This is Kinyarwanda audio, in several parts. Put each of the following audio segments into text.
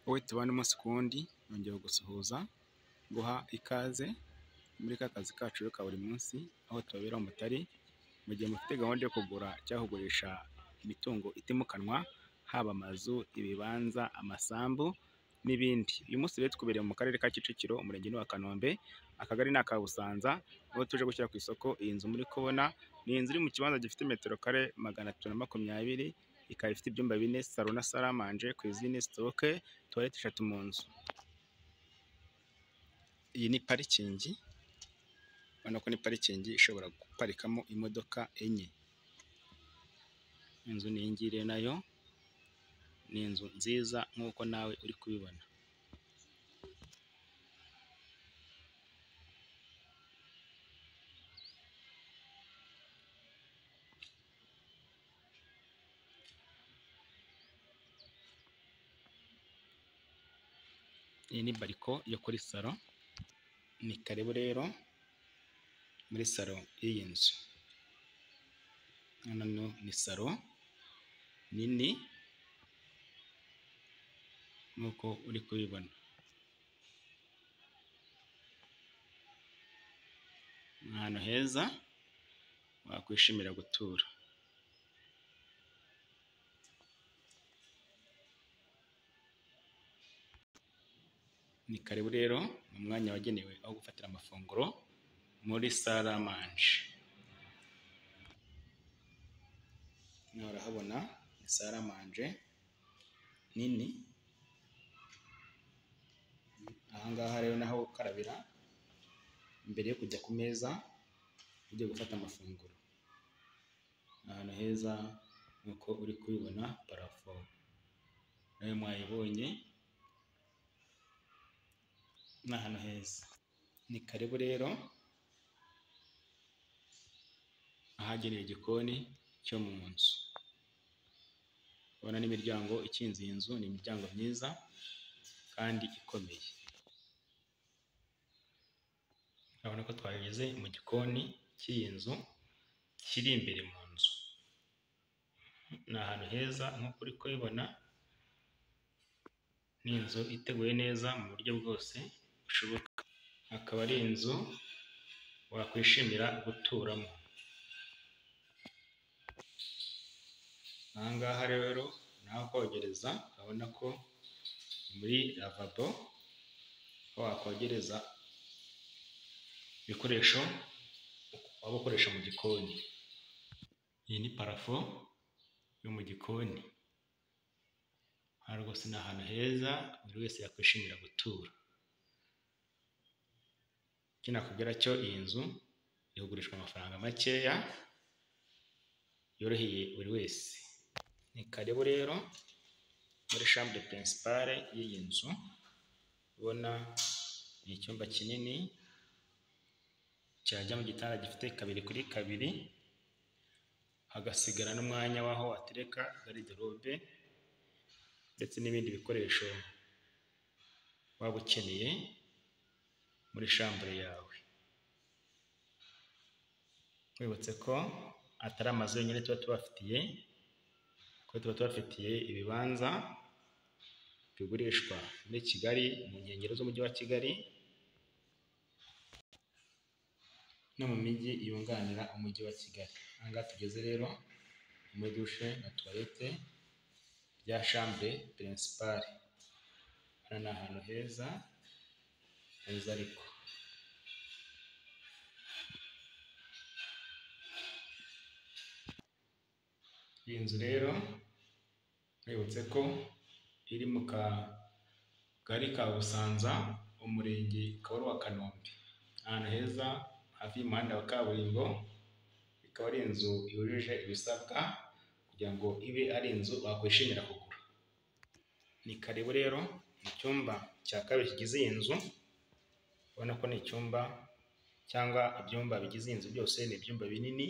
wowe tubane umunsi ku wundi nongeye gusuhuza nguha ikaze muri ka kazi kacu ka buri munsi aho tubabera umutari mu gihe mufite gahunda yo kugura cyangwa kugurisha imitungo itimukanwa haba amazu, ibibanza, amasambu n'ibindi. Uyu munsi rero tukubereye mu karere ka Kicukiro umurenge ni uwa Kanombe akagari ni aka Busanza aho tuje gushyira ku isoko iyi nzu muri kubona ni inzu iri mu kibanza gifite metero kare magana atatu na makumyabiri ikaba ifite ibyumba bine, salo na saramanje, kwizine, sitoke, tuwarete eshatu mu nzu. Iyi ni parikingi urabona ko ni parikingi ishobora guparikamo imodoka enye. Inzu ni iyi ngiyi rero nayo ni inzu nziza nk'uko nawe uri kubibona. Iyi ni bariko yo kuri salo ni karibu rero muri salo y'iyi nzu. Hano ni salo nini nk'uko uri kubibona. Ni ahantu heza wakwishimira gutura. Ni karibu rero mu mwanya wagenewe aho gufatira amafunguro muri saramanje. Hano urahabona ni saramanje nini ahangaha rero naho ukarabira mbere yo kujya ku meza ugiye gufata amafunguro ahantu heza nk'uko uri kubibona parafo nawe mwayibonye ni ahantu heza ni karibu rero ahagenewe igikoni cyo mu nzu ubona n'imiryango ikinze iyi nzu ni imiryango myiza kandi ikomeye urabona ko twageze mu gikoni cy'iyi nzu kiri imbere mu nzu ni ahantu heza nk'uko uri kubibona ni inzu iteguye neza mu buryo bwose bushoboka akaba ari inzu wakwishimira guturamo aha ngaha rero ni aho kogereza urabona ko muri lavabo aho wakogereza ibikoresho waba ukoresha mu gikoni iyi ni parafo yo mu gikoni aha rwose ni ahantu heza buri wese yakwishimira gutura icyo nakubwira cyo iyi nzu iri kugurishwa amafaranga makeya yoroheye buri wese ni karibu rero muri shambure pirinsipare y'iyi nzu ubona ni icyumba kinini cyajya mu gitanda gifite kabiri kuri kabiri hagasigara n'umwanya w'aho watereka gariderobe ndetse n'ibindi bikoresho waba ukeneye muri shambure yawe wibutse ko atari amazu yonyine tuba tubafitiye ko tuba tubafitiye ibibanza bigurishwa muri Kigali mu nkengero z'umujyi wa Kigali no mu mijyi yunganira umujyi wa Kigali aha ngaha tugeze rero muri dushe na tuwarete bya shambure pirinsipare hano ni ahantu heza heza ariko iyi nzu rero mwibutse ko iri mu kagari ka Busanza umurenge ukaba ari uwa Kanombe ahantu heza hafi y'umuhanda wa kaburimbo ikaba ari inzu yujuje ibisabwa kugira ngo ibe ari inzu wakwishimira kugura ni karibu rero mu cyumba cya kabiri kigize iyi nzu ubona ko ni icyumba cyangwa ibyumba bigize iyi nzu byose ni ibyumba binini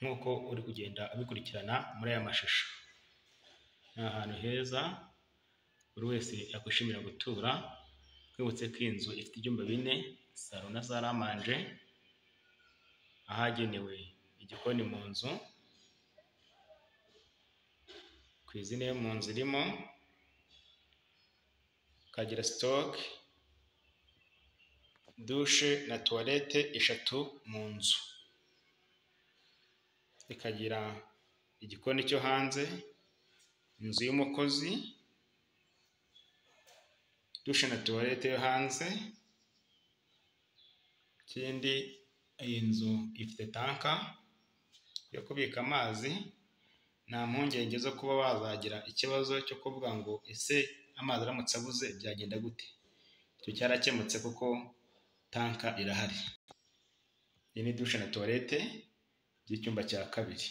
nk'uko uri kugenda ubikurikirana muri aya mashusho ni ahantu heza buri wese yakwishimira gutura twibutse ko iyi nzu ifite ibyumba bine salo na saramanje ahagenewe igikoni mu nzu ku izina yo mu nzu irimo kagira sitoke dushe na tuwarete eshatu mu nzu ikagira igikoni cyo hanze inzu y'umukozi dushe na tuwarete yo hanze ikindi iyi nzu ifite tanka yo kubika amazi nta mpungenge zo kuba bazagira ikibazo cyo kuvuga ngo ese amazi aramutse abuze byagenda gute icyo cyarakemutse kuko tanka irahari iyi ni dushe na tuwarete by'icyumba cya kabiri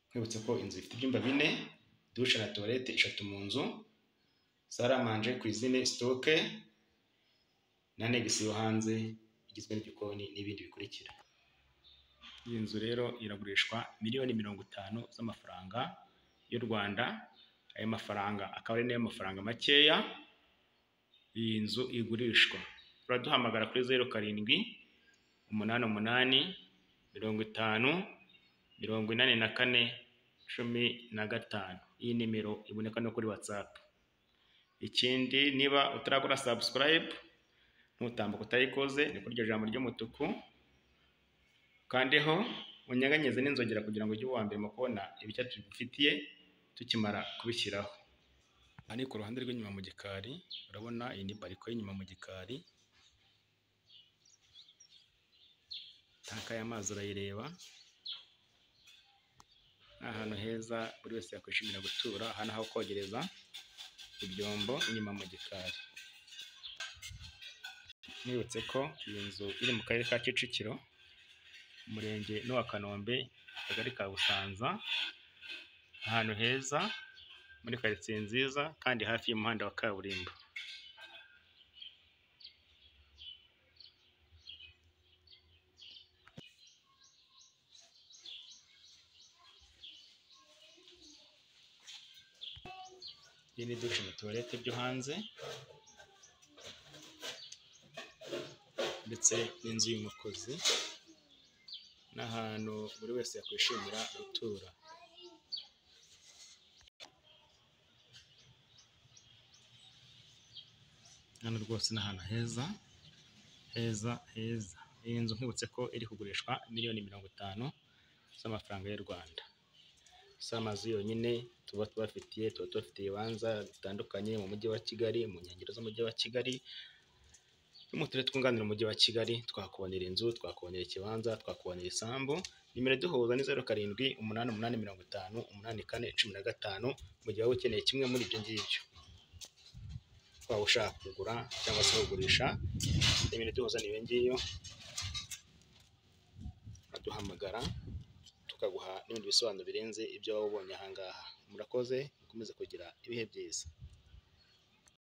nkwibutse ko inzu ifite ibyumba bine dushe na tuwarete eshatu mu nzu saramanje ku izine sitoke na negisi yo hanze igizwe n'igikoni n'ibindi bikurikira iyi nzu rero iragurishwa miliyoni mirongo itanu z'amafaranga y'u Rwanda ayo mafaranga akaba ari nayo mafaranga makeya iyi nzu igurishwa turaduhamagara kuri zeru karindwi umunani umunani mirongo itanu mirongo inani na kane cumi na gatanu iyi nimero iboneka no kuri watsapu ikindi niba utaragura sabusikarayibu ntutambuka utayikoze ni kuri iryo jambo ry'umutuku kandeho unyeganyeze n'inzogera kugira ngo ujye uwa mbere mu kubona ibicya tubifitiye tukimara kubishyiraho aha ni ku ruhande rw'inyuma mu gikari urabona iyi ni bariko y'inyuma mu gikari tanka y'amazi urayireba ni ahantu heza buri wese yakwishimira gutura hano aho kogereza ibyombo inyuma mu gikari nibutse ko iyi nzu iri mu karere ka kicukiro umurenge n'uwa kanombe akagari ka busanza ahantu heza muri karitsiye nziza kandi hafi y'umuhanda wa kaburimbo iyi ni dushe na tuwarete byo hanze ndetse n'inzu y'umukozi n'ahantu buri wese yakwishimira gutura hano rwose ni ahantu heza heza heza iyi nzu nkibutse ko iri kugurishwa miliyoni mirongo itanu z'amafaranga y'u Rwanda si amazu yonyine tuba tubafitiye tuba tubafite ibibanza bitandukanye mu mujyi wa Kigali mu nkengero z'umujyi wa Kigali tumutere twunganira umujyi wa Kigali twakubonera inzu twakubonera ikibanza twakubonera isambu nimero duhuza ni zeru karindwi umunani umunani mirongo itanu umunani kane cumi na gatanu mu gihe waba ukeneye kimwe muri ibyo ngibyo waba ushaka kugura cyangwa se kugurisha nimero duhuza ni iyo ngiyo aduhamagara tukaguha n'ibindi bisobanuro birenze ibyo waba ubonye aha ngaha murakoze mukomeze kugira ibihe byiza